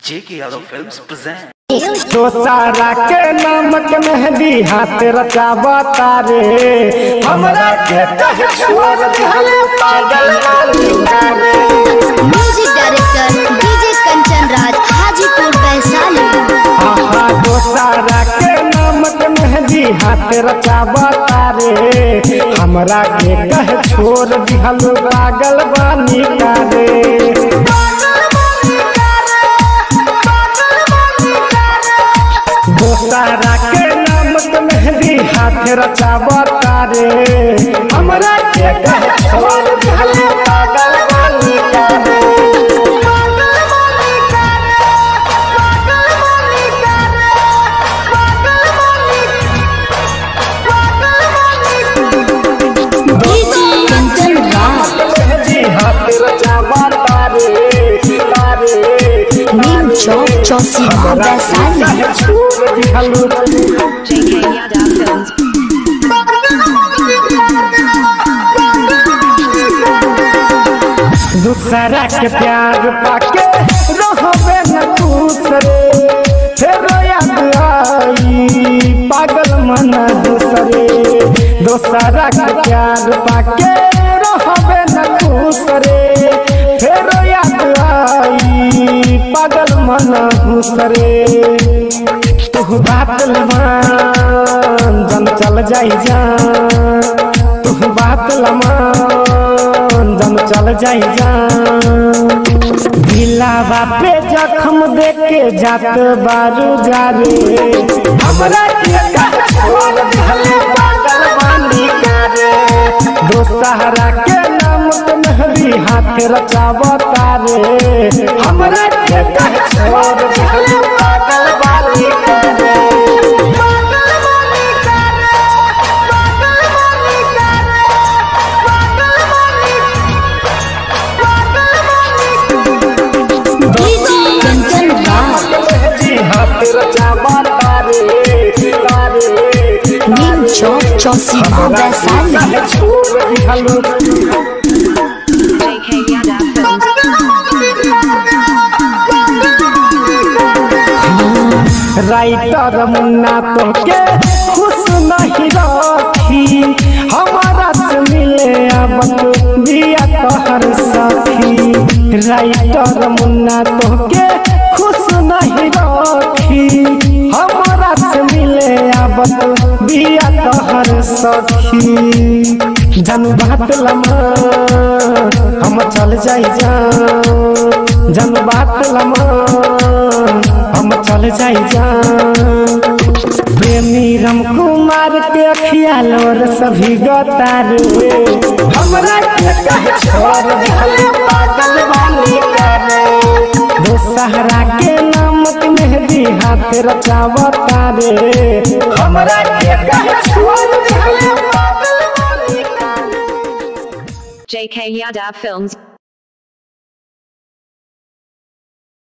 J.K. Yadav Films present. तो सारा के नमक मेहंदी हाथ रचावा तारे हमरा के कहे छोड़ दिहले पागल वाली करे music director DJ Kanchan Raj Hajipur Vaishali आहा तो सारा के नमक मेहंदी हाथ रचावा तारे हमरा के कहे छोड़ दिहल पागल वाली करे दोसारा के नमक मेहंदी हाथ रचावा तारे हमरा के कहे छोड़ दिहल पागल वाली करे डीजे कंचन राज जी हाथ रचावा तारे तारे नीम चौक चौसीमा वैशाली छोड़ दिहल JK Yadav Films. दूसरा के प्यार पाके रहबे न खुश रे फेर याद आई पागल मन दूसरे दूसरा के प्यार पाके रहबे न खुश रे फेर याद आई पागल मन दूसरे तू बात लमान जन चल जाई जान तू बात लमान जन चल जाई जान दिलावा पे जख्म देके जात बारू जारे हमरा के कहे छोड़ दिहले पागल बानी करे दोसहरा के नाम पे मेहंदी हाथ रचावा तारे हमरा के कहे छोड़ दिहले पागल बानी करे डीजे कंचन राज जी हाथ रचावा तारे तारे नीम चौक चौसीमा वैशाली छोड़ दिहलो JK Yadav Films. Writer Munna तो के खुश नहीं रखी हमारा से मिले अब दिया तोहर सखी राइटर मुन्ना तो के खुश नहीं रखी हमारा से मिले अब दिया तोहर सखी जन बात लमा हम चल जाई जा जन बात लमा हम चल जाई जा प्रेमी राम कुमार के अखिया लोर सभी गतारे हमरा के कहे छोड़ दिहले पागल वाली करे दोसहरा के नामक मेहंदी हाथ रचावा तारे हमरा के कहे छोड़ दिहले पागल वाली करे JK Yadav Films.